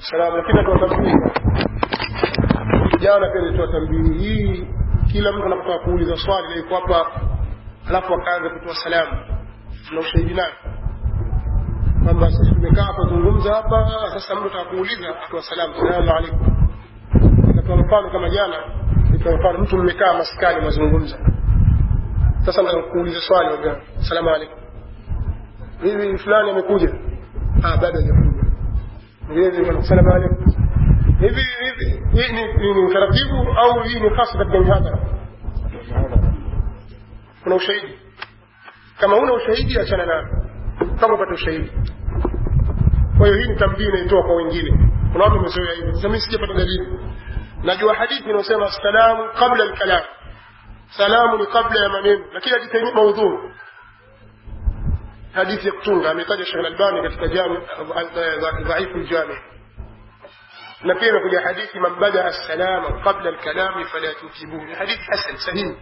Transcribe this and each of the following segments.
salam lakini natoa tambii jana pia nilitoa tambii hii kila mtu anapotaka kuuliza swali na iko hapa alafu akaanza kutoa salamu na ushahidi nayo kwamba sisi tumekaa kuzungumza hapa sasa mtu ataka kuuliza atoa salamu salamu alaikum natoa mfano kama jana nitoa mfano mtu mmekaa maskani mazungumza sasa nataka kuuliza swali waga salamu alaikum hivi fulani amekuja ah bado hajakuja ngine salamu alaikum hivi hivi hii ni, ni, ni utaratibu au hii ni hasa katika mihadhara kuna ushahidi kama una ushahidi achana nayo kama upate ushahidi kwa hiyo hii ni tambii inaitoa kwa wengine kuna watu wamezoea hivi sasa mimi sijapata dalili najua hadithi inayosema salamu qabla alkalam salamu ni kabla ya maneno lakini hadithi maudhuu hadithi ya kutunga ametaja Sheikh Al-Albani katika jami dhaifu al-jami na pia imekuja hadithi man bada as-salama qabla al-kalami fala tujibuhu ni hadithi hasan sahihi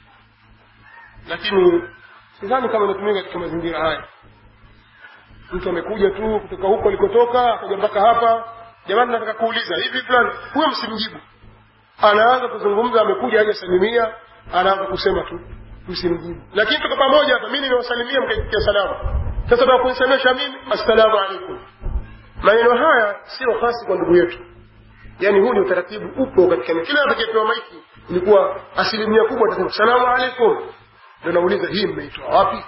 lakini sidhani kama inatumika katika mazingira haya mtu amekuja tu kutoka huko alikotoka akaja mpaka hapa jamani nataka kuuliza hivi fulani huyo msimjibu anaanza kuzungumza amekuja hajasalimia anaanza kusema tu msimjibu lakini tuko pamoja hapa mimi nimewasalimia mkaitikia salamu sasa nataka kunisemesha mimi assalamu alaikum maneno haya sio hasi kwa ndugu yetu yaani huu ni utaratibu upo katika kila atakayepewa maiki ilikuwa asilimia kubwa atasema salamu alaikum ndio nauliza hii mmeitoa wapi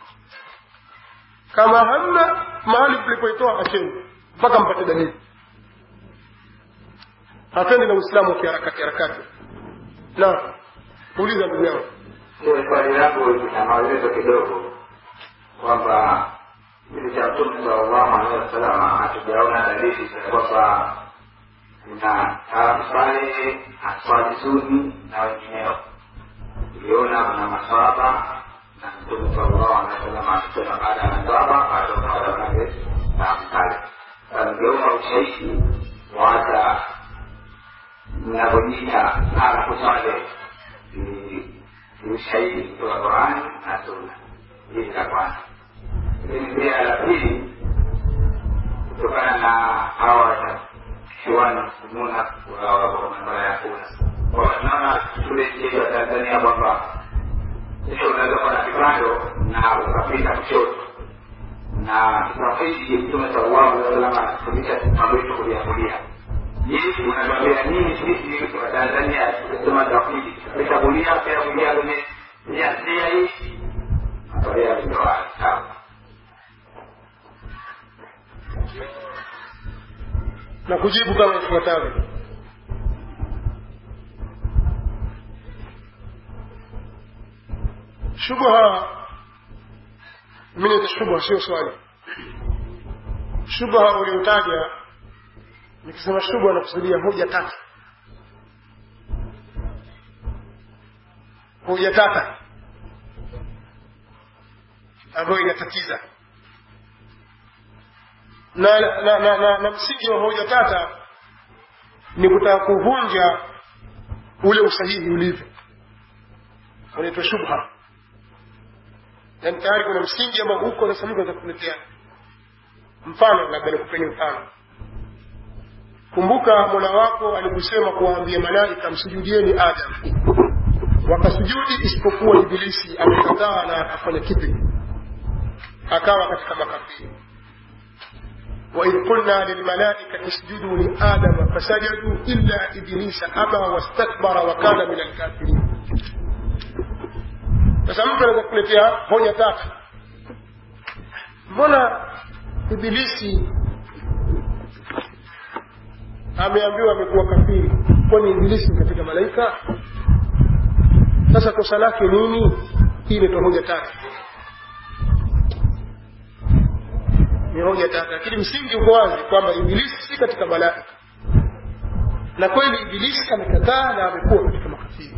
kama hamna mahali mlipoitoa acheni mpaka mpate dalili hapendi na uislamu wa kiharakati harakati na uliza ndugu yangu Ile swali langu lina maelezo kidogo kwamba kipindi cha Mtume sallallahu alaihi wasallam hatujaona dalili za kwamba kuna salafu saleh, aswali suni na wengineo. Tuliona kuna maswahaba na Mtume sallallahu alaihi wasallam akisema baada ya maswahaba bado baada ya salafu saleh. Sasa ningeomba ushahidi wa hata mnavyojiita salafu saleh ni ushahidi kutoka Qurani na Sunna. Hili la kwanza. Lakini pia la pili, kutokana na hawa kiwani kumuna kwa masuala ya kura, kwa tunaona shule yetu ya Tanzania kwamba sio unaweza kuwa na kipando na ukapita kushoto na tawhidi Mtume sallallahu alaihi wasallam anafundisha mambo yetu kulia kulia. Je, unatuambia nini sisi wa Tanzania tukisema tawhidi kisha kulia pia kulia kwenye njia njia hii? Angalia ndio sawa. na kujibu kama ifuatavyo shubha mimi ni shubha sio swali shubha uliotaja nikisema shubha nakusudia hoja tata hoja tata ambayo inatatiza na, na, na, na, na msingi wa hoja tata ni kutaka kuvunja ule usahihi ulivyo unaitwa shubha yani tayari kuna msingi ambao huko sasa mtu anaweza kuletea mfano labda nikupeni mfano kumbuka mola wako alikusema kuwaambia malaika msujudieni adam wakasujudi isipokuwa ibilisi amekataa na akafanya kipi akawa katika makafiri وإذ قلنا للملائكة اسجدوا لآدم فسجدوا إلا إبليس أبى واستكبر وكان من الكافرين sasa mtu anaweza kuletea hoja tatu mbona ibilisi ameambiwa amekuwa kafiri kwani ibilisi ni katika malaika sasa kosa lake nini hii inaitwa hoja tatu ni hoja tatu lakini msingi uko wazi kwamba ibilisi si katika malaika na kweli ibilisi amekataa na amekuwa katika makafiri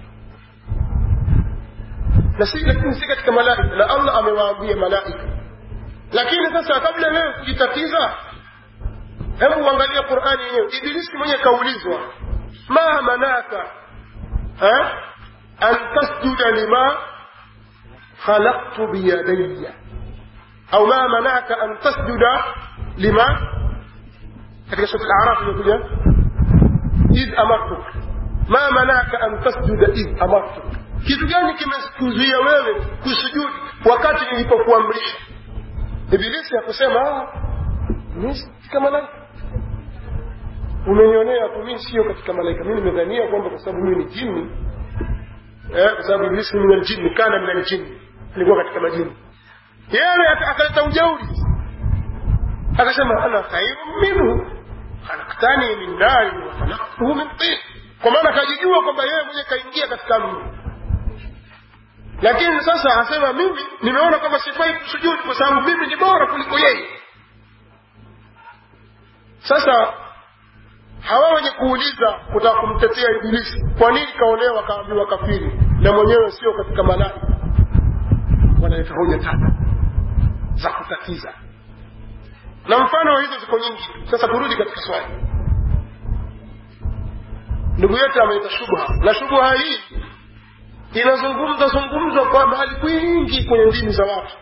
na si lakini si katika malaika na allah amewaambia malaika lakini sasa kabla wewe kujitatiza hebu uangalia qurani yenyewe ibilisi mwenye kaulizwa ma manaka ha? an tasjuda lima khalaqtu biyadayya au ma manaka an tasjuda lima katika sura al-A'raf imekuja id amartuk ma manaka an tasjuda id amartuk kitu gani kimekuzuia wewe kusujudi wakati nilipokuamrisha ibilisi hakusema mimi katika malaika umenionea tu mimi sio katika malaika mimi nimedhania kwamba kwa sababu mimi ni jini eh, kwa sababu ibilisi min aljinni kana min aljinni alikuwa katika majini yeye akaleta ujauri akasema ana khairu minhu khalaqtani min nari wa khalaqtuhu min tin kwa maana akajijua kwamba yeye mwenyewe kaingia katika mji lakini sasa asema mimi nimeona kwamba sifai kusujudu kwa sababu mimi ni bora kuliko yeye sasa hawa wenye kuuliza kutaka kumtetea ibilisi kwa nini kaolewa kaambiwa kafiri na mwenyewe sio katika malaika wanaleta hoja tatu za kutatiza na mfano wa hizo ziko nyingi sasa turudi katika swali ndugu yetu ameleta shubha na shubha hii inazungumza zungumzwa kwa mahali kwingi kwenye ndimi za watu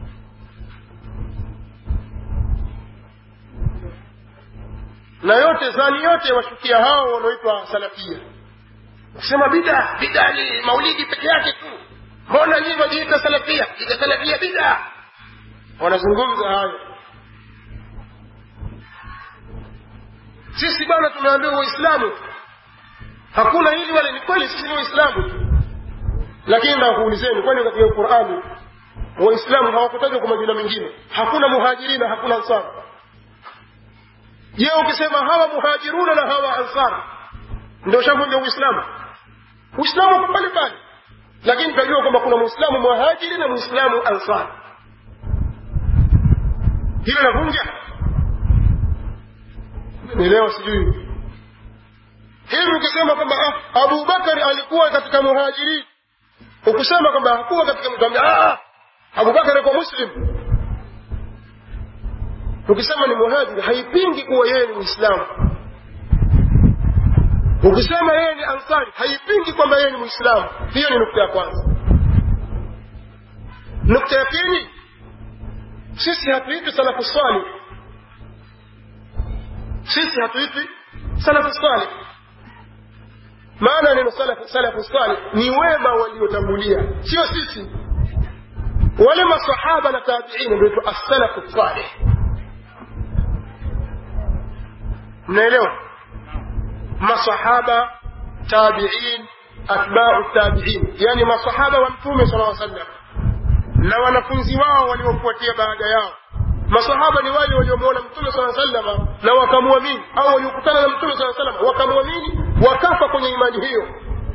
na yote zani yote washukia hao wanaoitwa salafia kusema bida bida ni maulidi peke yake tu mbona nyinyi wajiita salafia ita salafia bida wanazungumza hayo sisi bwana tumeambiwa waislamu hakuna hili wale ni kweli sisi ni waislamu tu lakini nakuulizeni kwani katika qurani waislamu hawakutajwa kwa majina mengine hakuna muhajirina hakuna ansar je ukisema hawa muhajiruna na hawa ansar ndio shavunja uislamu uislamu uko pale pale lakini tunajua kwamba kuna muislamu muhajiri na muislamu ansar hilo navunja nielewa sijui hivi ukisema kwamba ah, abubakari alikuwa katika muhajirin ukusema kwamba hakuwa katika mtuambia ah, abubakari alikuwa muslim ukisema ni muhajiri haipingi kuwa yeye ni muislamu ukisema yeye ni ansari haipingi kwamba yeye ni muislamu hiyo ni nukta ya kwanza nukta ya pili sisi hatuitwi salafu salih sisi hatuitwi salafu salih maana neno salafu salafu salih ni wema waliotangulia sio sisi wale masahaba na tabiina ndio as-salafu salih mnaelewa masahaba tabiin atbau tabiin yani masahaba wa mtume sala llaw sallam na wanafunzi wao waliofuatia baada yao masahaba ni wale waliomwona mtume saa salama na wakamwamini au waliokutana na mtume saa salama wakamwamini wakafa kwenye imani hiyo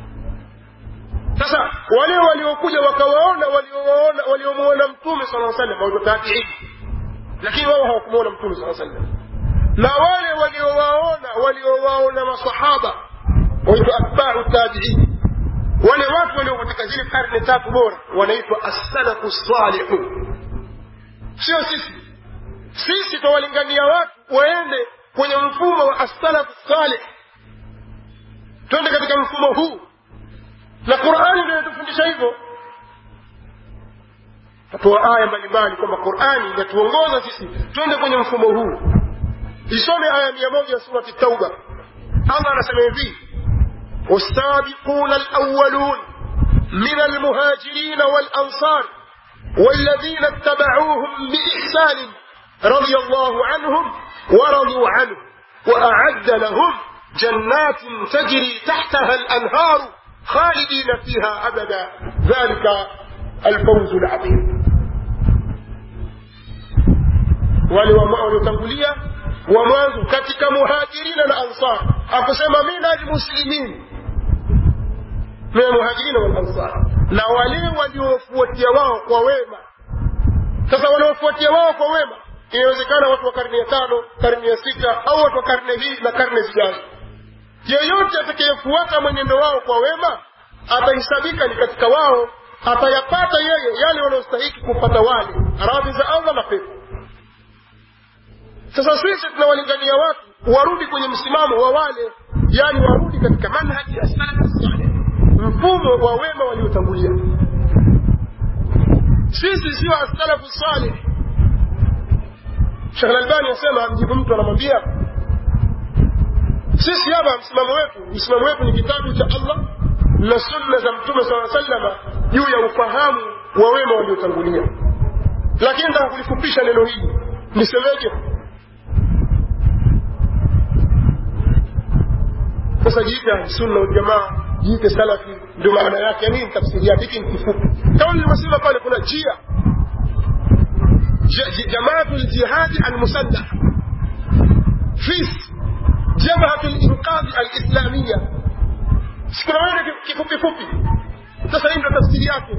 sasa wale waliokuja wakawaona waliowaona waliomwona mtume saa salam waitwa tabiini lakini wao hawakumwona mtume saa sallam na wale waliowaona waliowaona masahaba waitwa atbau tabiini wale watu walio katika zile karne tatu bora wanaitwa assalafu salihu sio sisi sisi twawalingania watu waende kwenye mfumo wa assalafu salih twende katika mfumo huu na qurani ndio inatufundisha hivyo tatoa aya mbalimbali kwamba qurani inatuongoza sisi twende kwenye mfumo huu isome aya mia moja ya surati tauba allah anasema hivi والسابقون الأولون من المهاجرين والأنصار والذين اتبعوهم بإحسان رضي الله عنهم ورضوا عنه وأعد لهم جنات تجري تحتها الأنهار خالدين فيها أبدا ذلك الفوز العظيم waliotangulia wa mwanzo katika muhajirina na ansar akusema mina almuslimin min almuhajirina walansar na wale waliofuatia wao kwa wema sasa wanaofuatia wao kwa wema inawezekana watu wa karne ya tano karne ya sita au watu wa karne hii na karne zijazo yeyote atakayefuata mwenendo wao kwa wema atahesabika ni katika wao atayapata yeye yale wanaostahiki kupata wale radhi za allah na pepo sasa sisi tunawalingania watu warudi kwenye msimamo wa wale yani warudi katika manhaji ya salafu saleh mfumo wa wema waliotangulia sisi sio asalafu saleh shekh lalbani asema mjibu mtu anamwambia sisi hapa msimamo wetu msimamo wetu ni kitabu cha allah na sunna za mtume saa salama juu ya ufahamu wa wema waliotangulia lakini nataka kulifupisha neno hili nisemeje sasa jiite ahlusunna waljamaa jiite salafi ndio maana yake nini tafsiri yake hiki ni kifupi kama nilivyosema pale kuna jia jamaatu ljihadi almusallah fis jabhatu linqadhi alislamia sikunawene kifupi fupi sasa hii ndio tafsiri yake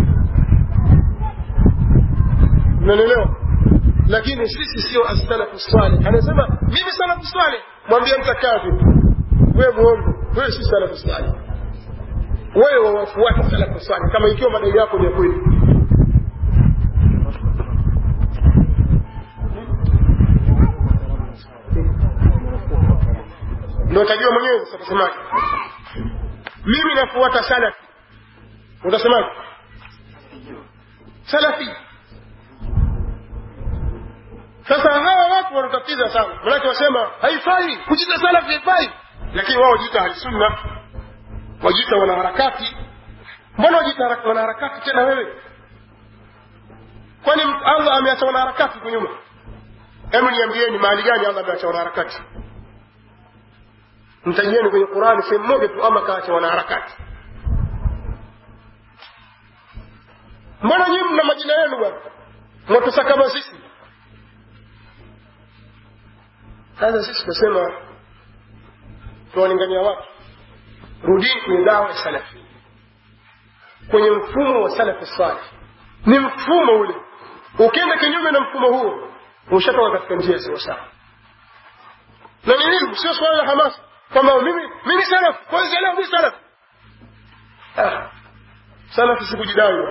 unanielewa lakini sisi sio assalafu salih anasema mimi salafu salih mwambie mtakavi wewe muongo wewe si salafu salih wewe wawafuata salafu salih kama ikiwa madai yako ni ya kweli ndio utajua mwenyewe sasa utasemaje mimi nafuata salafi utasemaje salafi sasa hawa watu wanatatiza sana manake wasema haifai kujita salafi haifai lakini wao wajiita ahlisunna wajiita wanaharakati mbona wajiita wanaharakati tena wewe kwani allah ameacha wanaharakati kunyuma hebu niambieni mahali gani allah ameacha wanaharakati mtajieni kwenye qurani sehemu moja tu ama kaacha wanaharakati mbona nyinyi mna majina yenu bwana mwatusa kama sisi sasa sisi tunasema tuwalingania watu rudini kwenye dawa ya salafi kwenye mfumo wa salafi salih ni mfumo ule ukienda kinyume na mfumo huo ushatoka katika njia sawa sawa na ni ilmu sio swala la hamasa kwamba mimi mimi salaf kwanza leo mimi salaf ah salaf sikujidai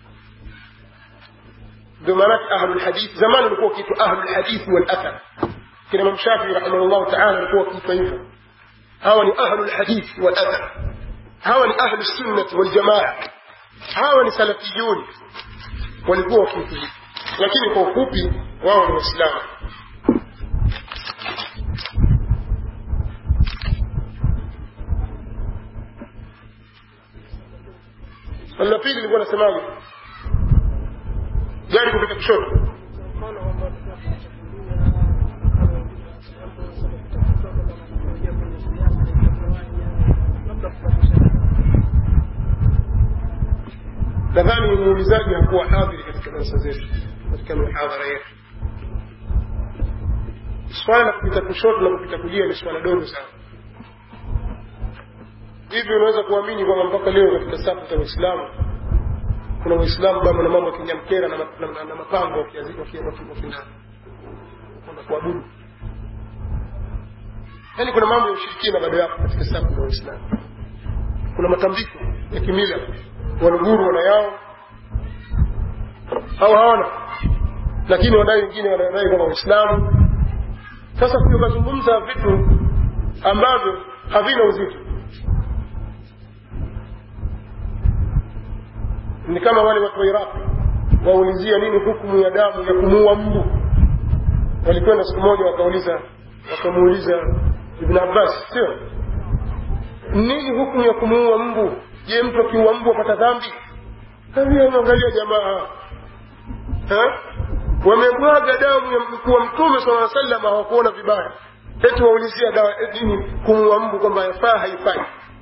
ndio maana ahlul hadith zamani ulikuwa kitu ahlul hadith wal athar kina Imam Shafi rahimahullah ta'ala alikuwa kitu hivyo hawa ni ahlul hadith wal athar hawa ni ahlus sunnah wal jamaa hawa ni salafiyun walikuwa kitu hivyo lakini kwa ufupi wao ni waislamu swali la pili nilikuwa nasemaje gari kupita kushoto nadhani muulizaji hakuwa hadhiri katika darasa zetu katika mihadhara yetu swala la kupita kushoto na kupita kulia ni swala dogo sana hivi unaweza kuamini kwamba mpaka leo katika safu za waislamu kuna waislamu bado na mambo ya kinyamkera na, na, na, na mapango wakinana kwenda kuabudu yaani kuna mambo ya ushirikina bado yapo katika safu za waislamu kuna matambiko ya kimila waluguru wana yao au hawana lakini wadai wengine wanadai kwamba waislamu sasa kuja ukazungumza vitu ambavyo havina uzito ni kama wale watu wa iraq waulizia nini hukumu ya damu ya kumuua mbu walikwenda siku moja wakauliza wakamuuliza ibn abbas sio nini hukumu ya kumuua mbu je mtu akiua mbu apata dhambi angalia jamaa wamemwaga damu ya mkuu wa mtume saa salam hawakuona vibaya eti waulizia dawa nini kumuua mbu kwamba yafaa haifai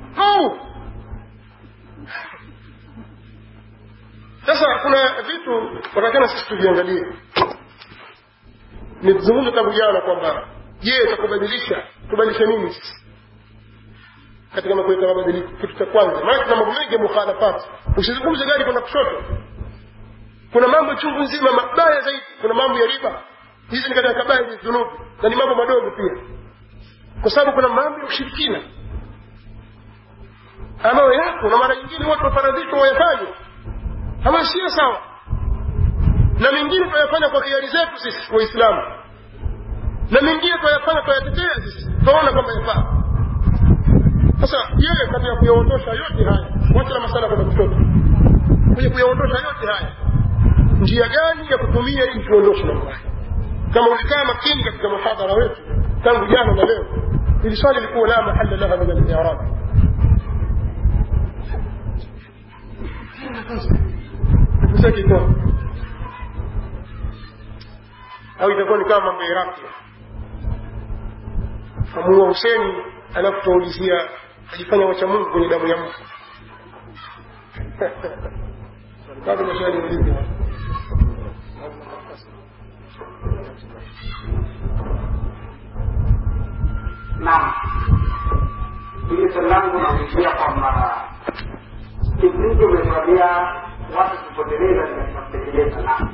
sasa kuna vitu watakana sisi tuviangalie nizungumza tangu jana kwamba je takubadilisha tubadilishe nini sisi katika mambo ya mabadiliko kitu cha kwanza maana kuna mambo mengi ya mukhalafat usizungumze gari kwenda kushoto kuna mambo chungu nzima mabaya zaidi kuna mambo ya riba hizi ni katika kabaya hizi dhunubi na ni mambo madogo pia kwa sababu kuna mambo ya ushirikina ambayo yako na mara nyingine watu wafaradhishwa wayafanye ambayo sio sawa na mengine tunayafanya kwa hiari zetu sisi waislamu na mengine tunayafanya tunayatetea sisi tunaona kwamba yafaa sasa yeye katika kuyaondosha yote haya wacha na masala kwenda kushoto kwenye kuyaondosha yote haya njia gani ya kutumia ili tuondoshe mambo haya kama ulikaa makini katika muhadhara wetu tangu jana na leo ili swali likuwa la mahalla laha min al-i'rab msaki kwa au itakuwa ni kama mambo ya Iraki kamuua Huseni alafu tuwaulizia ajifanya wacha Mungu kwenye damu ya mtu bado maswali ulizi Naam, hili swali langu naulizia kwamba kipindi umetuambia watu kupoteleza ni katika kutekeleza na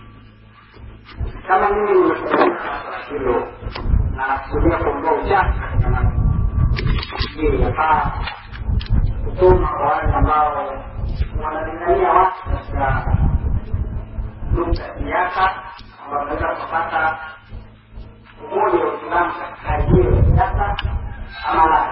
kama mimi nimefundisha swala hilo na nakusudia kuondoa uchafu katika nafsi, je, inafaa kusoma kwa wale ambao wanalingania watu katika nukta ya siasa ambao wanaweza kupata umoja wa Uislamu katika hali hiyo ya siasa ama la?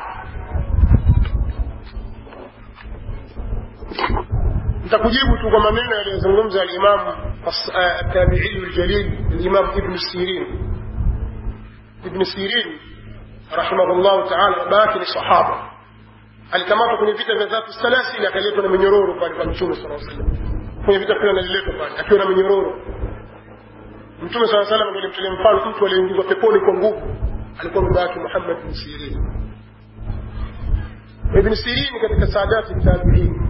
nitakujibu tu kwa maneno yaliyozungumza al-Imam at-Tabi'i al-Jalil al-Imam Ibn Sirin Ibn Sirin rahimahullah ta'ala babake ni sahaba alikamatwa kwenye vita vya Dhatu Salasil akaletwa na minyororo pale kwa Mtume sallallahu alaihi wasallam kwenye vita fulani aliletwa pale akiwa na minyororo Mtume sallallahu alaihi wasallam ndiye mtolea mfano mtu aliyeingizwa peponi kwa nguvu alikuwa baba yake Muhammad bin Sirin Ibn Sirin katika saadati tabi'in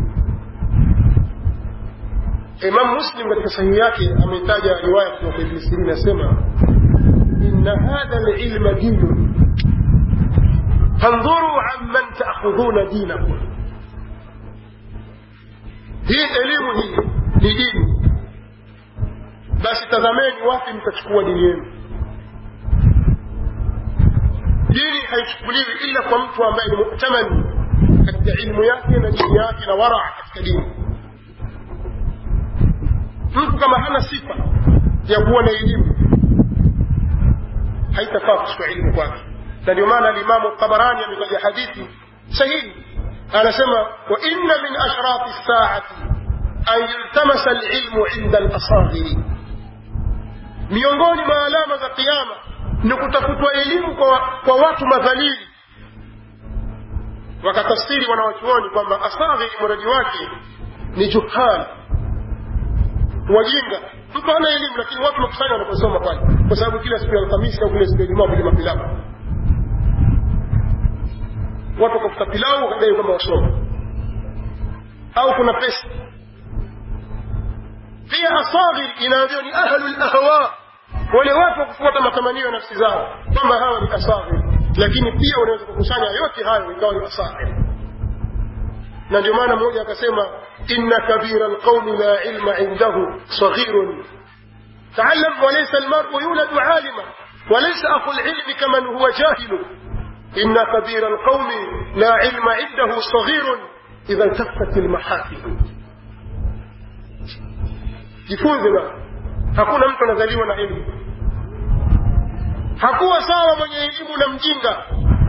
Imam Muslim katika sahihi yake ameitaja riwaya kutoka kwa Ibn Sirin anasema inna hadha al-ilma dinun fandhuru amman ta'khudhuna dinakum hii elimu hii ni dini basi tazameni wapi mtachukua dini yenu dini haichukuliwi ila kwa mtu ambaye ni mu'tamani katika ilmu yake na dini yake na wara katika dini mtu kama hana sifa ya kuwa na elimu haitafaa kuchukua ilmu kwake na ndio maana alimamu tabarani ametaja hadithi sahihi anasema wa inna min ashrati saati an yultamasa alilmu inda alasaghiri miongoni mwa alama za kiama ni kutafutwa elimu kwa, kwa watu madhalili wakatafsiri wanawachuoni kwamba asaghiri muradi wake ni juhal wajinga mtu hana elimu lakini watu wakusanya wanaposoma pale kwa sababu kila siku ya alhamisi au kila siku ya jumaa kuja mapilau watu wakafuta pilau wakadai kwamba wasoma au kuna pesa pia asaghir inaambiwa ni ahlu lahwa wale watu wa kufuata matamanio ya nafsi zao kwamba hawa ni asaghir lakini pia unaweza kukusanya yote hayo ikawa ni asaghir na ndio maana mmoja akasema inna kabira alqaumi la ilma indahu saghirun تعلم وليس المرء يولد عالما وليس أخو العلم كمن هو جاهل إن كبير القوم لا علم عنده صغير إذا التفت المحافل jifunze bana hakuna mtu anazaliwa na elimu hakuwa sawa mwenye elimu na mjinga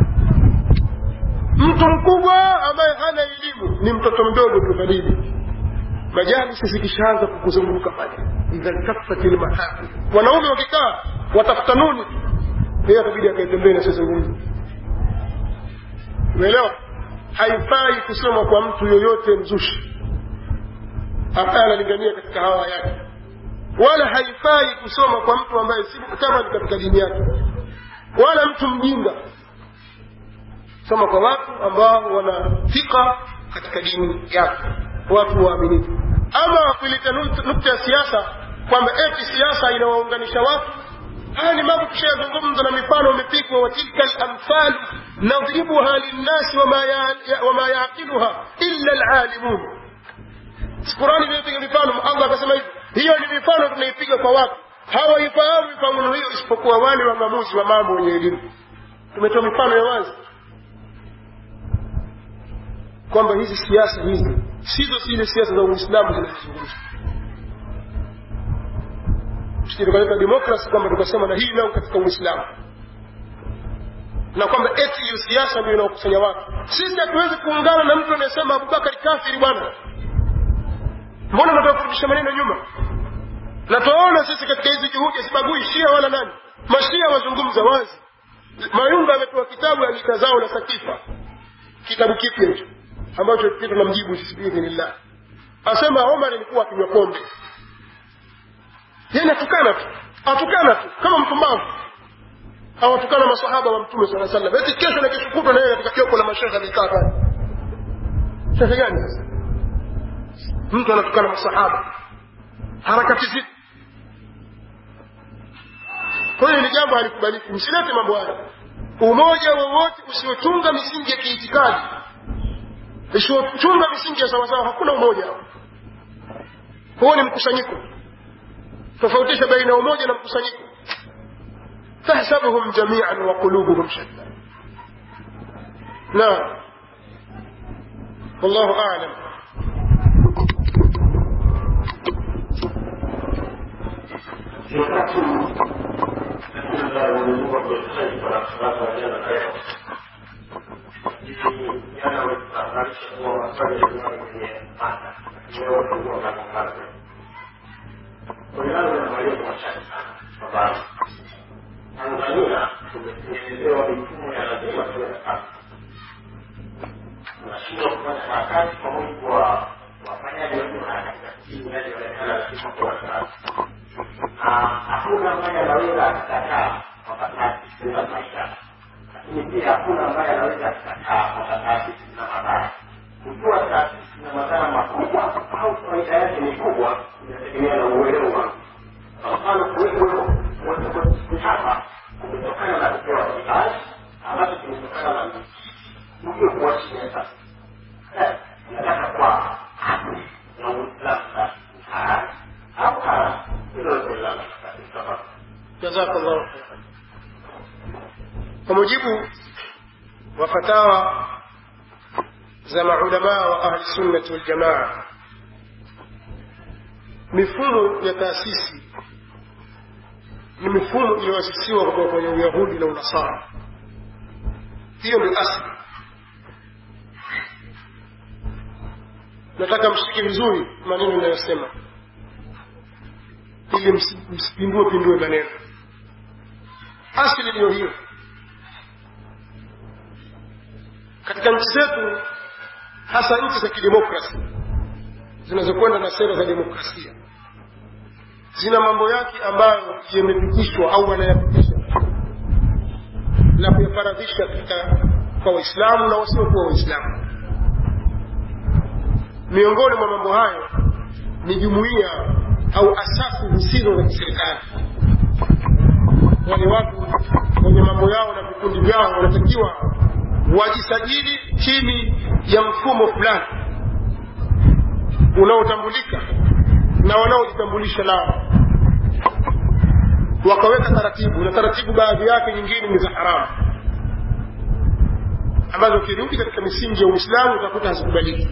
mtu mkubwa ambaye hana elimu ni mtoto mdogo tu dalili majalisi zikishaanza kukuzunguka pale idha ltafati lmahafil wanaume wakikaa watafuta nuni yeye atabidi akaitembee na sizungumza umeelewa haifai kusoma kwa mtu yoyote mzushi ambaye analingania katika hawa yake wala haifai kusoma kwa mtu ambaye si muktamali katika dini yake wala mtu mjinga soma kwa watu ambao wana thika katika dini yake watu waaminifu ama kuleta nukta ya siasa kwamba eti siasa inawaunganisha watu haya ni mambo tushayazungumza na mifano imepigwa wa tilka lamthal nadribuha linnasi wama yaqiluha illa lalimun qurani imepiga mifano allah akasema hivi hiyo ni mifano tunaipiga kwa watu hawaifahamu mifano hiyo isipokuwa wale wang'amuzi wa mambo wenye elimu tumetoa mifano ya wazi kwamba hizi siasa hizi sizo zile siasa za uislamu zinazozungumzwa tusije tukaleta demokrasi kwamba tukasema na hii nao katika uislamu na kwamba eti hiyo siasa ndio inaokusanya watu sisi hatuwezi kuungana na mtu anayesema abubakari kafiri bwana mbona nataka kurudisha maneno nyuma na tuwaona sisi katika hizi juhudi sibagui shia wala nani mashia wazungumza wazi mayunga amepewa kitabu ya lita zao na sakifa kitabu kipya hicho ambacho kitu namjibu sisi biidhnillah asema omar alikuwa akinywa pombe yani atukana tu atukana tu kama mpumbavu awatukana masahaba wa mtume saa salam eti kesho na kesho kutwa naye katika kioko la mashekhe amekaa pale shekhe gani sasa mtu anatukana masahaba harakati zipi kwa hiyo ni jambo halikubaliki msilete mambo haya umoja wowote usiochunga misingi ya kiitikadi usiochunga misingi ya sawasawa hakuna umoja huo ni mkusanyiko tofautisha baina ya umoja na mkusanyiko tahsabuhum jamian wa qulubuhum shatta naam wallahu alam Tanzania tumetengenezewa mifumo ya lazima tuwe na kazi. Tunashindwa kufanya harakati kwa mujibu wa wafanyaji wetu harakati za kijini inavyoonekana lazima kuwa kazi. Na hakuna ambaye anaweza akakataa kwamba taasisi zina maisha, lakini pia hakuna ambaye anaweza akakataa kwamba taasisi zina madhara. Kujua taasisi zina madhara makubwa au faida yake ni kubwa inategemea na uelewa wangu. Kwa mfano kuwepo hapa kumetokana na kupewa kibali ambacho kimetokana na mjio kuwashiria sasa nataka kwa haki na uislamu na halali au haramu hilo ndio jazakallahu khairan kwa mujibu wa fatawa za maulamaa wa ahli sunnati waljamaa mifumo ya taasisi ni mifumo iliyoasisiwa kutoka kwenye uyahudi na unasara hiyo ndio asli nataka mshike vizuri maneno inayosema ili msipindue pindue maneno asili ndiyo hiyo katika nchi zetu hasa nchi za kidemokrasi zinazokwenda na sera za demokrasia zina mambo yake ambayo yamepitishwa au wanayapitisha na kuyafaradhisha katika kwa waislamu na wasiokuwa waislamu miongoni mwa mambo hayo ni jumuiya au asasi zisizo za kiserikali wale watu wenye mambo yao na vikundi vyao wanatakiwa wajisajili chini ya mfumo fulani unaotambulika na wanaojitambulisha nao wakaweka taratibu na taratibu baadhi yake nyingine ni za haramu ambazo ukirudi katika misingi ya uislamu utakuta hazikubaliki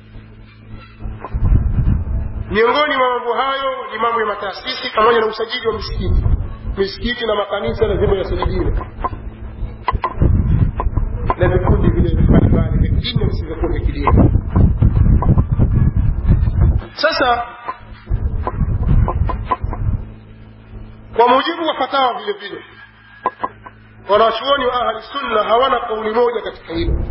miongoni mwa mambo hayo ni mambo ya mataasisi pamoja na usajili wa misikiti misikiti na makanisa lazima yasajiliwe na vikundi vile mbalimbali vya kidini na visivyokuwa vya kidini sasa kwa mujibu wa fatawa vile vile wanawachuoni wa ahli sunna hawana kauli moja katika hilo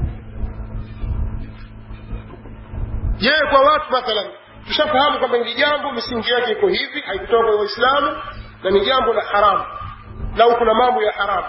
je kwa watu mathalan tushafahamu kwamba hili jambo misingi yake iko hivi haikutoka kwa waislamu na ni jambo la haramu lau kuna mambo ya haramu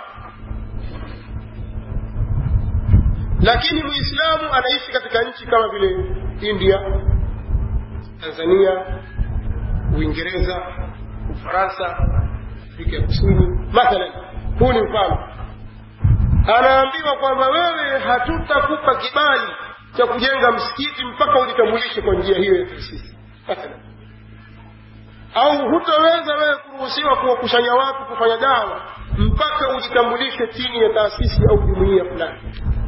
lakini muislamu anaishi katika nchi kama vile india tanzania uingereza ufaransa afrika ya kusini mathalan huu ni mfano anaambiwa kwamba wewe hatutakupa kibali cha kujenga msikiti mpaka ujitambulishe kwa njia hiyo ya taasisi mathalan au hutaweza wewe kuruhusiwa kuwakusanya watu kufanya dawa mpaka ujitambulishe chini ya taasisi au jumuiya fulani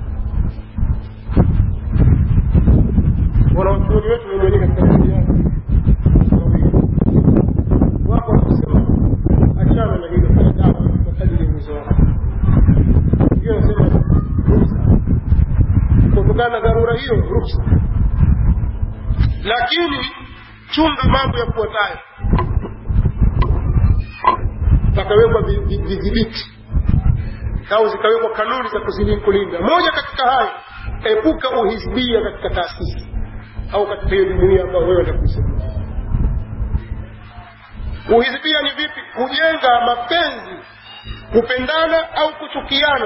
wanawachuoni wetu wenyewe katika dini yao wako wakisema achana na hilo fanya dawa kwa kadiri ya uwezo wako hiyo nasema ruhusa kutokana na dharura hiyo ruhusa lakini chunga mambo ya kufuatayo pakawekwa vidhibiti au zikawekwa kanuni za kuzili- kulinda moja katika hayo epuka uhizbia katika taasisi au katika hiyo jumuia ambayo wewe ndakuisaidia uhizbia ni vipi kujenga mapenzi kupendana au kuchukiana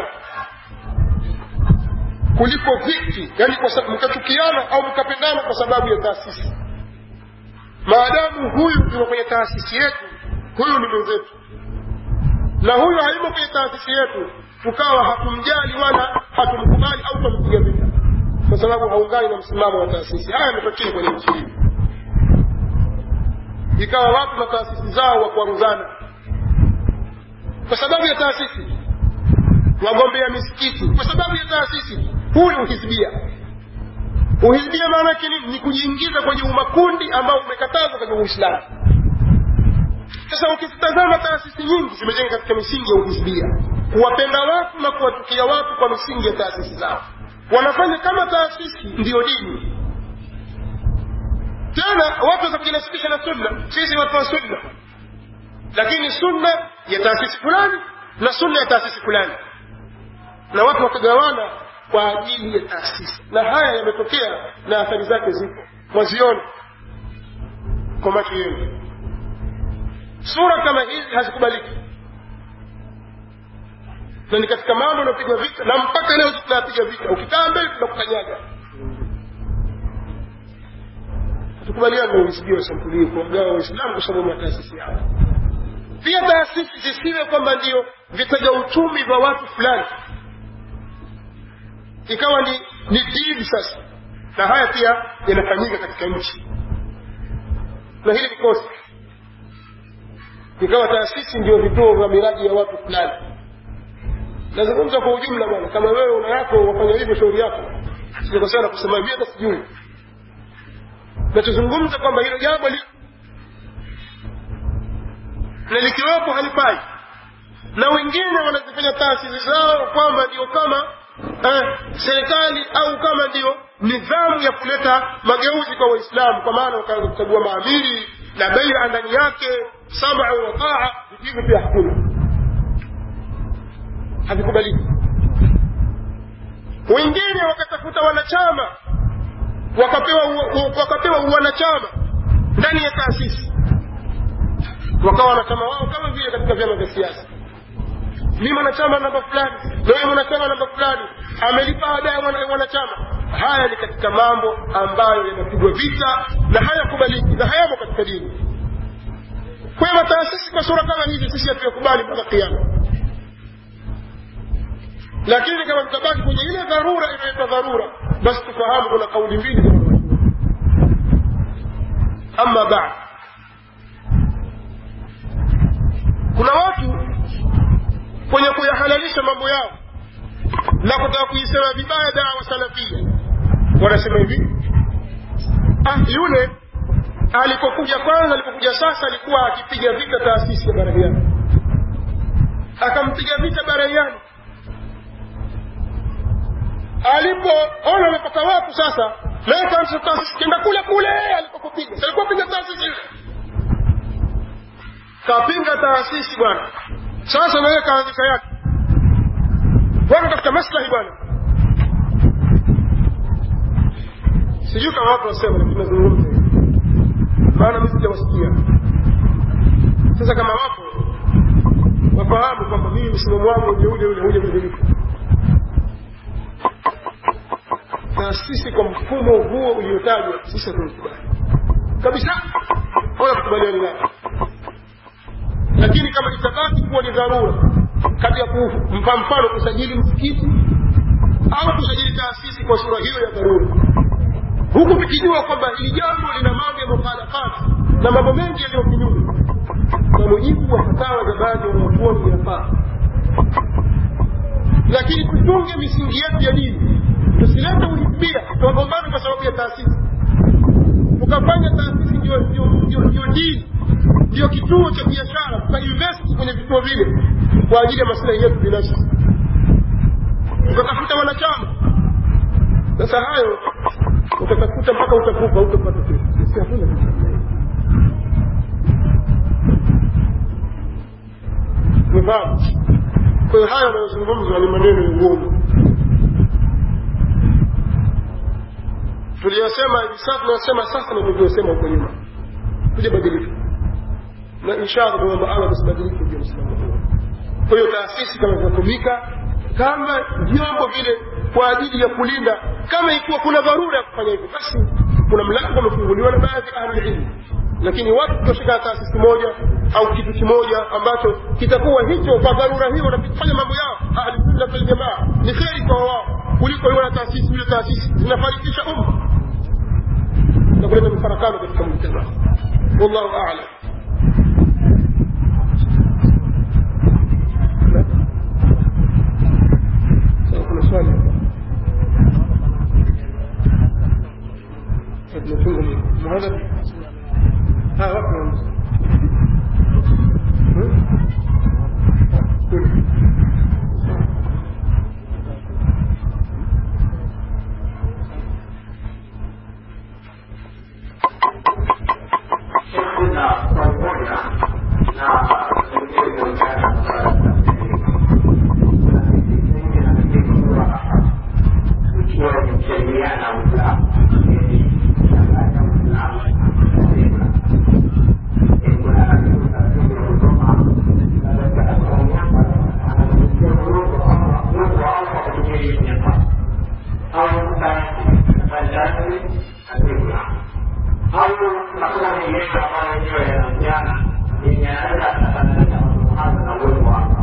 kuliko viti yani kwa sababu mkachukiana au mkapendana kwa sababu ya taasisi maadamu huyu yuko kwenye taasisi yetu huyu ni mwenzetu na huyu hayumo kwenye taasisi yetu tukawa hatumjali wala hatumkubali au tumpiga vita kwa sababu haungani na msimamo wa taasisi haya yametokea kwenye nchi hii ikawa watu na taasisi zao wa kuaruzana kwa sababu ya taasisi wagombea misikiti kwa sababu ya taasisi huu ni uhizbia uhizbia maana yake nini ni kujiingiza kwenye umakundi ambao umekatazwa kwenye uislamu sasa ukitazama taasisi nyingi zimejenga katika misingi ya uhizbia kuwapenda watu na kuwatukia watu kwa misingi ya taasisi zao wanafanya kama taasisi ndiyo dini tena watu waweza kujinasibisha na sunna sisi watu wa sunna lakini sunna ya taasisi fulani na sunna ya taasisi fulani na watu wakagawana kwa ajili ya taasisi na haya yametokea na athari zake zipo mwaziona kwa macho yenu sura kama hizi hazikubaliki na ni katika mambo yanayopigwa vita na mpaka leo tunayapiga vita ukikaa mbele tunakukanyaga hatukubaliana na uhisibia wa sampuli hii kuwagawa waislamu kwa sababu ya taasisi yao pia taasisi zisiwe kwamba ndio vitaja uchumi vya watu fulani ikawa ni ni dini sasa na haya pia yanafanyika katika nchi na hili ni kosa ikawa taasisi ndio vituo vya miradi ya watu fulani nazungumza kwa ujumla bwana kama wewe una yako wafanya hivyo shauri yako sijakosea na kusema hivi hata sijui nachozungumza kwamba hilo jambo li na likiwepo halifai na wengine wanazifanya taasisi zao kwamba ndio kama eh, serikali au kama ndio nidhamu ya kuleta mageuzi kwa waislamu kwa maana wakaanza kuchagua maamiri na beia ndani yake samau wa taa hivyo pia hakuna havikubaliki wengine wakatafuta wanachama wakapewa u- wakapewa wanachama ndani ya taasisi wakawa wanachama wao kama vile katika vyama vya siasa ni mwanachama namba fulani na huyo mwanachama namba fulani amelipa ada ya mwana- wanachama haya ni katika mambo ambayo yanapigwa vita na hayakubaliki na hayamo katika dini kwa hiyo mataasisi kwa sura kama hizi sisi hatuyakubali mpaka kiama lakini kama tutabaki kwenye ile dharura inaitwa dharura basi tufahamu kuna kauli mbili za wanawachuoni ama baad kuna watu kwenye kuyahalalisha mambo yao na kutaka kuisema vibaya dawa salafia wanasema hivi ah yule alipokuja kwanza alipokuja sasa alikuwa akipiga vita taasisi ya barahiani akampiga vita barahiani alipoona amepata watu sasa naye kaanza taasisi kenda kule kule alipokupiga Si alikuwa piga taasisi ile kapinga taasisi bwana sasa naye kaanzisha yake bwana katika maslahi bwana sijui kama watu wasema lakini nazungumza hivi. maana mi sijawasikia sasa kama wapo wafahamu kwamba mimi msimamo wangu ule ule ule ule badilika na sisi kwa mfumo huo uliotajwa sisi hatunikubali kabisa wala kukubaliani nayo lakini kama itabaki kuwa ni dharura kati ya kumpa mfano kusajili msikiti au kusajili taasisi kwa sura hiyo ya dharura huku tukijua kwamba hili jambo lina mambo ya mukhalafati na mambo mengi yaliyo kinyume kwa mujibu wa fatawa za baadhi ya wanachuoni inafaa lakini tutunge misingi yetu ya dini tusilete uhibia tuwagombane kwa sababu ya taasisi tukafanya taasisi ndio ndio ndio ndio dini ndio kituo cha biashara tukainvest kwenye vituo vile kwa ajili ya maslahi yetu binafsi tukatafuta wanachama sasa hayo utatafuta mpaka utakufa utapata kitu sisi hakuna kitu kama hiyo. umefahamu kwa kwa hiyo haya yanayozungumzwa ni maneno ya uongo tuliyosema hivi sasa tunayosema sasa na tulivyosema huko nyuma tujabadilika na inshallah tunaomba Allah tusibadilike juu ya msimamo huo kwa hiyo taasisi kama zinatumika kama vyombo vile kwa ajili ya kulinda kama ikiwa kuna dharura ya kufanya hivyo basi kuna mlango umefunguliwa na baadhi ya ahlulilmu lakini watu kutoshika taasisi moja au kitu kimoja ambacho kitakuwa hicho kwa dharura hiyo wanafanya mambo yao ahlusunna waljamaa ni kheri kwa wao kuliko iwe na taasisi ile taasisi zinafarikisha umma na kuleta mfarakano katika mujtamaa wallahu a'lam kuna swali tumefunga muhadhara ها وقت kuna swali moja na pengine inaonekana ikiwa ni sheria na Uislamu changanya Uislamu au hakuna mengine ambayo yenyewe yanahusiana yenye yanaweza kufanana na na uwepo wako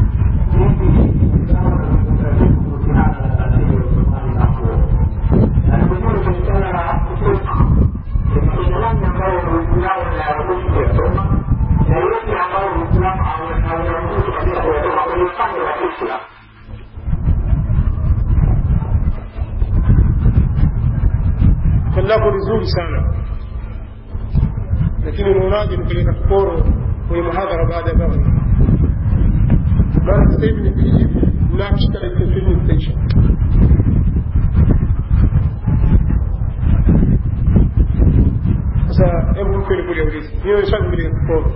swali lako ni zuri sana lakini unaonaje nipeleka kiporo kwenye muhadhara baada ya dhahri maana sasa hivi nikijibu nakishika dakika ishirini zitaisha sasa hebu kweli kule ulizi hiyo swali nipeleka kiporo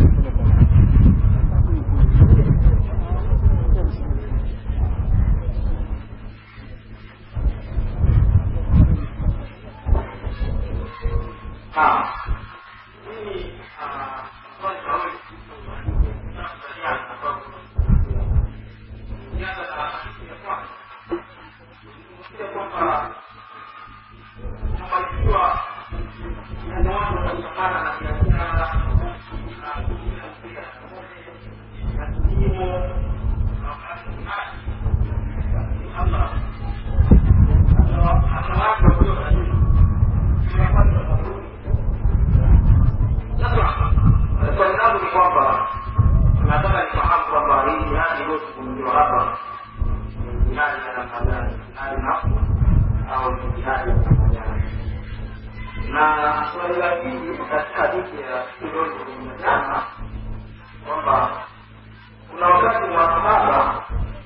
swali langu ni kwamba nataka nifahamu kwamba hii jihadi iliyozungumziwa hapa ni jihadi ya namna gani jihadi nafsi au ni jihadi ya namna gani na swali la pili katika hadithi ya iliyozungumza jana kwamba kuna wakati masahaba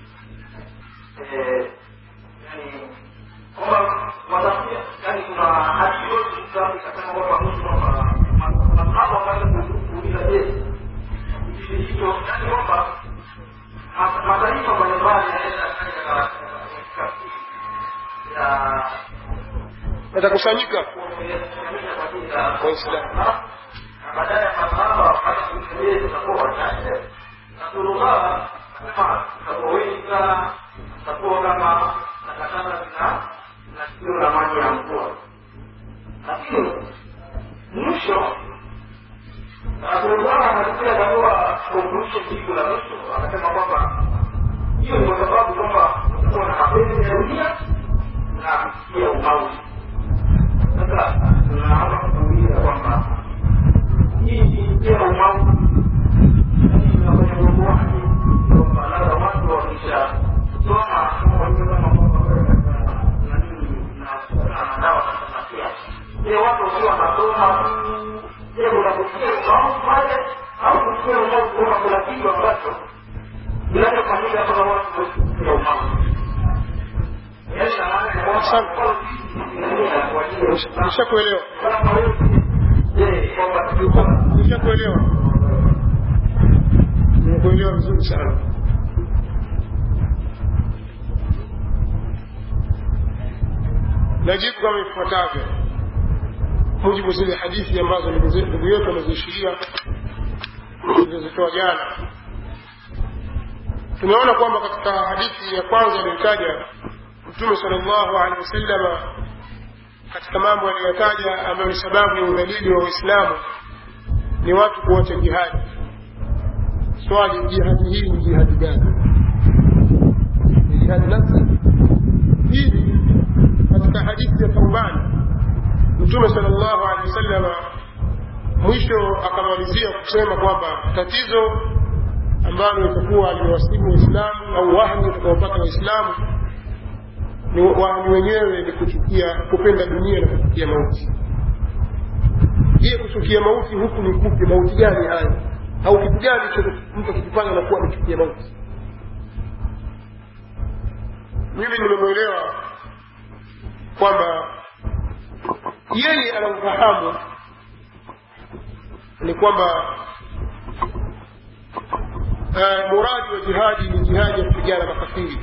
eh, yani kwamba wanafikia yani kuna hadithi iliyozungumza ikasema kwamba kuhusu kwamba masahaba wakaanza kuuliza je kipindi hicho yani kwamba ma- mataifa mbalimbali yanaweza kufanya tafsiri ya watakusanyika Waislamu. baadaye ya masahaba wakati kuisalie tutakuwa wachache rasulullah akasema tutakuwa wengi sana tutakuwa kama takataka zina na sikio la maji ya mvua lakini mwisho rasulullah anakuja katoa conclusion jibu la mwisho akasema kwamba hiyo ni kwa sababu kwamba kutakuwa na mapenzi ya dunia na pia umauti sasa tunaomba kuuliza kwamba hii ni pia umauti tunafanya mambo wake kwamba labda watu wakisha soma wajue kama kwamba wewe na nini na dawa sasa pia je watu wakiwa wanasoma je unakusikia umauti pale au kusikia umauti kwamba kuna kitu ambacho kinachofanyika kama watu ya umauti yaani na maana ya kwamba nishakuelewa je kwamba tulikuwa nishakuelewa nimekuelewa vizuri sana najibu kama ifuatavyo mujibu zile hadithi ambazo ndugu yetu ameziishiria zilizozitoa jana tumeona kwamba katika hadithi ya kwanza aliyotaja mtume sala llahu alehi wasallama katika mambo aliyotaja ambayo ni sababu ya udhalili wa waislamu ni watu kuacha jihadi swali jihadi hii ni jihadi gani ni jihadi nafsi pili katika hadithi ya taubani mtume sala llahu alehi wasallama mwisho akamalizia kusema kwamba tatizo ambalo itakuwa limewasibu waislamu au wahmi utakaopata waislamu ni wahmi wenyewe ni kuchukia kupenda dunia na kuchukia mauti je kuchukia mauti huku ni kupi mauti gani hayo au kitu gani cho mtu akikifanya nakuwa amechukia mauti mimi nimemwelewa kwamba yeye anaufahamu ni kwamba uh, muradi wa jihadi ni jihadi ya kupigana makafiri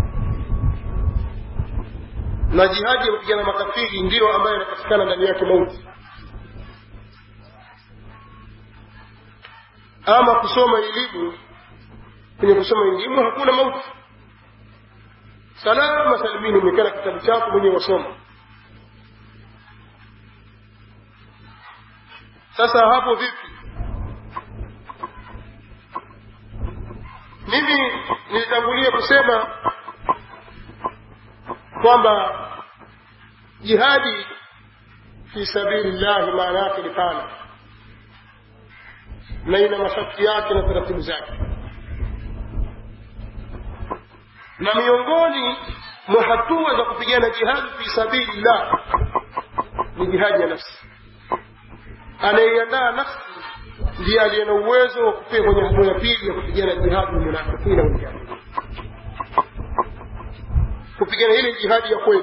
na jihadi ya kupigana makafiri ndiyo ambayo inapatikana ndani yake mauti ama kusoma elimu kwenye kusoma elimu hakuna mauti salama salimini umekaa na kitabu chako mwenyewe wasoma sasa hapo vipi mimi nilitangulia kusema kwamba jihadi fi sabili llahi maana yake ni pana na ina masharti yake na taratibu zake na miongoni mwa hatua za kupigana jihadi fi sabili llah ni jihadi ya nafsi anayeiandaa nafsi ndiye aliye na uwezo wa kufika kwenye hatua ya pili ya kupigana jihadi munafikina wenyewe kupigana ile jihadi ya kweli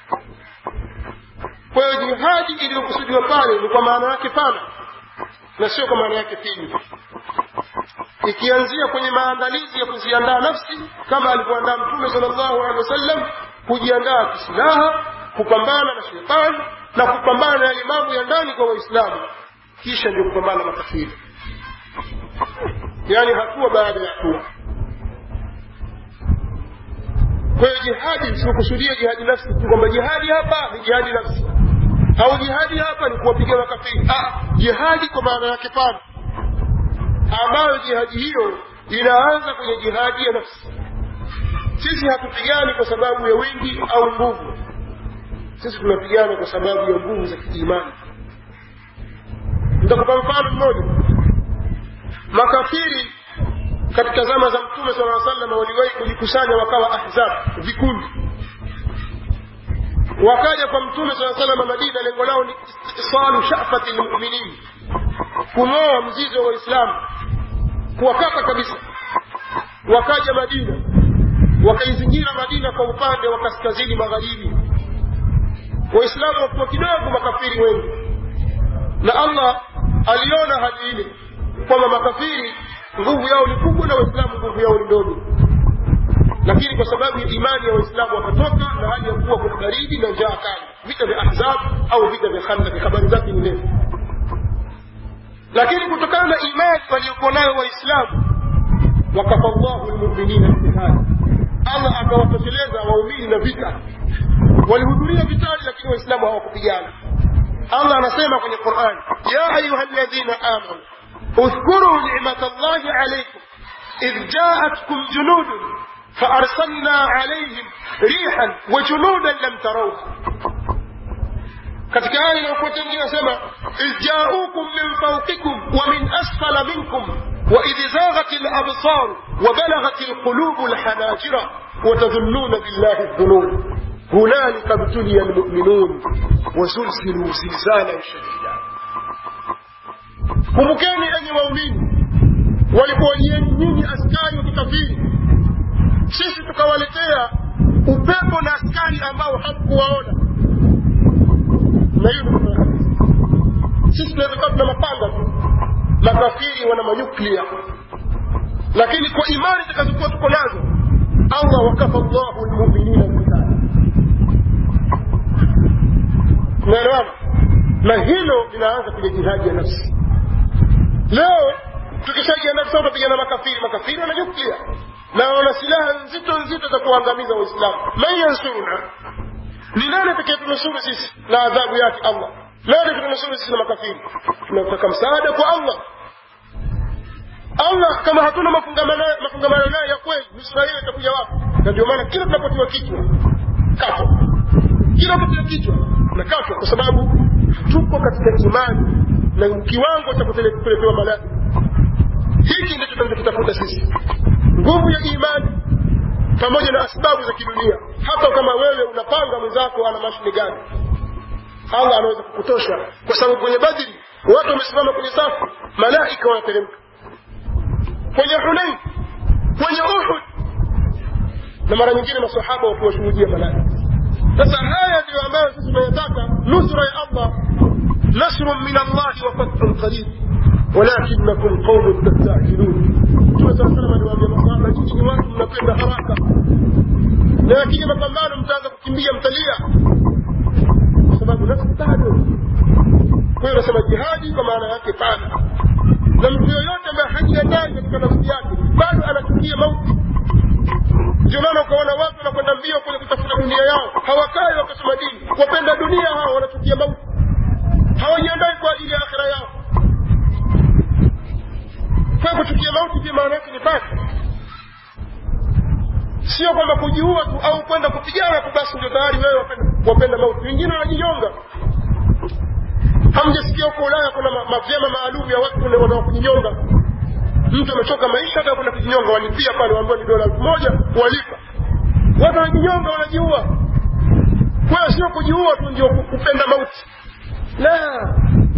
kwa hiyo jihadi iliyokusudiwa pale ni kwa maana yake pana na sio kwa maana yake finyu ikianzia kwenye maandalizi ya kuziandaa nafsi kama alivyoandaa mtume sala llahu alehi wasallam kujiandaa kisilaha kupambana na shetani na kupambana na yale mambo ya ndani kwa waislamu kisha ndio kupambana na makafiri yaani hatua baada ya hatua kwa hiyo jihadi sikukusudia jihadi nafsi tu kwamba jihadi hapa ni jihadi nafsi au jihadi hapa ni kuwapiga makafiri ah, jihadi kwa maana yake pana ambayo jihadi hiyo inaanza kwenye jihadi ya nafsi sisi hatupigani kwa sababu ya wingi au nguvu sisi tunapigana kwa sababu ya nguvu za kiimani nitakupa mfano mmoja makafiri katika zama za mtume sala aa sallam waliwahi kujikusanya wakawa ahzab vikundi wakaja kwa mtume saa salama madina lengo lao ni istisalu shafati lmuminin kung'oa mzizi wa waislamu kuwakata kabisa wakaja madina wakaizingira madina kwa upande wa kaskazini magharibi waislamu wakiwa kidogo makafiri wengi na allah aliona hali ile kwamba makafiri nguvu yao ni kubwa na waislamu nguvu yao ni ndogo lakini kwa sababu ya imani ya waislamu wakatoka na hali ya kuwa kuna baridi na njaa kali vita vya ahzab au vita vya khandaki habari zake ni ndefu lakini kutokana na imani waliokuwa nayo waislamu wakafa llahu lmuminina bihali allah akawatosheleza waumini na vita walihudhuria vitani lakini waislamu hawakupigana allah anasema kwenye qurani ya ayuha ladhina amanu اذكروا نعمة الله عليكم إذ جاءتكم جنود فأرسلنا عليهم ريحا وجنودا لم تروها katika aya inayokuwa tengine nasema idh jaukum min fauqikum wa min asfala minkum waidh zaghat labsar وبلغت القلوب الحناجر وتظنون بالله الظنون هنالك ابتلي المؤمنون وزلزلوا زلزالا شديدا kumbukeni enyi waumini walipowajieni nyinyi askari wa kikafiri sisi tukawaletea upepo na askari ambao hamkuwaona na hiyo sisi tunaweza tuna mapanga tu makafiri wana manyuklia lakini kwa imani zitakazokuwa tuko nazo allah wakafa llahu lmuminina lkitali naelewana na hilo linaanza kwenye jihadi ya nafsi leo tukishajiandaa sasa tutapigana makafiri makafiri wana nyuklia na wana silaha nzito nzito za kuangamiza waislamu man yansuruna ni nani atakayetunusuru sisi na adhabu yake allah nani kutunusuru sisi na makafiri tunataka msaada kwa allah allah kama hatuna mafungamano mafungamano naye ya kweli nusura hiyo itakuja wapi na ndio maana kila tunapotiwa kichwa kato kila kutia kichwa na katwa kwa sababu tuko katika imani na kiwango cha kupelekewa malaika hiki ndicho tunachokitafuta sisi nguvu ya imani pamoja na asbabu za kidunia hata kama wewe unapanga mwenzako ana mashine gani allah anaweza kukutosha kwa sababu kwenye badri watu wamesimama kwenye safu malaika wanateremka kwenye hunain kwenye uhud na mara nyingine masahaba wakiwashuhudia malaika sasa haya ndiyo ambayo sisi tunayataka nusra ya allah nasrun min allahi wa fathun qarib walakinakum qaumun tastajilun mtume saa salam aliwaambia masahaba nyinyi ni watu mnapenda haraka na yakija mapambano mtaanza kukimbia mtalia kwa sababu nafsi bado kwa hiyo nasema jihadi kwa maana yake pana na mtu yoyote ambaye hajiandai katika nafsi yake bado anachukia mauti ndio maana ukaona watu wanakwenda mbio kwenye kutafuta dunia yao hawakai wakasoma dini wapenda dunia hao wanachukia mauti hawajiandai kwa ajili ya akhira yao kwa kuchukia mauti pia maana yake ni pasi sio kwamba kujiua tu au kwenda kupigana tu basi ndio tayari wewe wapenda, wapenda mauti wengine wanajinyonga hamjasikia huko ulaya kuna mavyama maalum ya watu wanao kujinyonga mtu amechoka maisha hata kwenda kujinyonga walipia pale waambiwa ni dola elfu moja walipa watu wanajinyonga wanajiua kwa hiyo sio kujiua tu ndio kupenda mauti la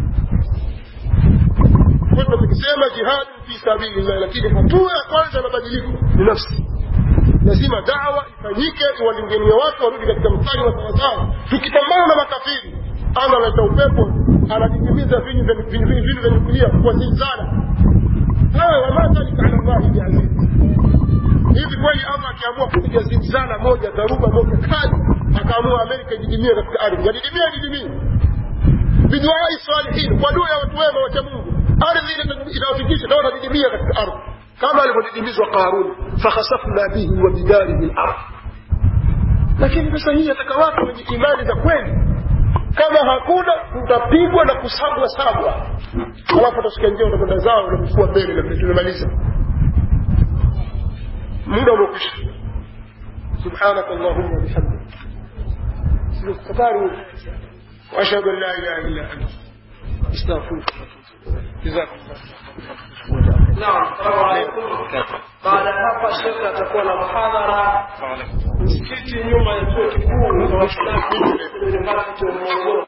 kwa tunachokisema jihadi fi sabilillah lakini hatua ya kwanza ya mabadiliko ni nafsi lazima dawa ifanyike iwalingania watu warudi katika mstari wa sawasawa tukipambana na makafiri ana analeta upepo anadidimiza vinyu vya nyukulia kwa zilzala haya wama dhalika ala llahi biaziz hivi kweli allah akiamua kupiga zilzala moja dharuba moja kali akaamua amerika ididimie katika ardhi yadidimia ididimie biduai salihin kwa dua ya watu wema wacha mungu ardhi inawafikisha na watadidimia katika ardhi kama alivyodidimizwa qarun fakhasafna bihi wa bidarihi lardh lakini sasa hii ataka watu wenye imani za kweli kama hakuna utapigwa na kusagwa sagwa alafu utashika njia utakwenda zao unakufua mbele na tumemaliza muda umekwisha سبحانك اللهم وبحمدك استغفر واشهد ان لا اله الا انت استغفرك جزاكم الله Naam, salamu alaikum. Baada ya hapa shekhe atakuwa na muhadhara msikiti nyuma ya chuo kikuu cha Waislamu University of Morogoro.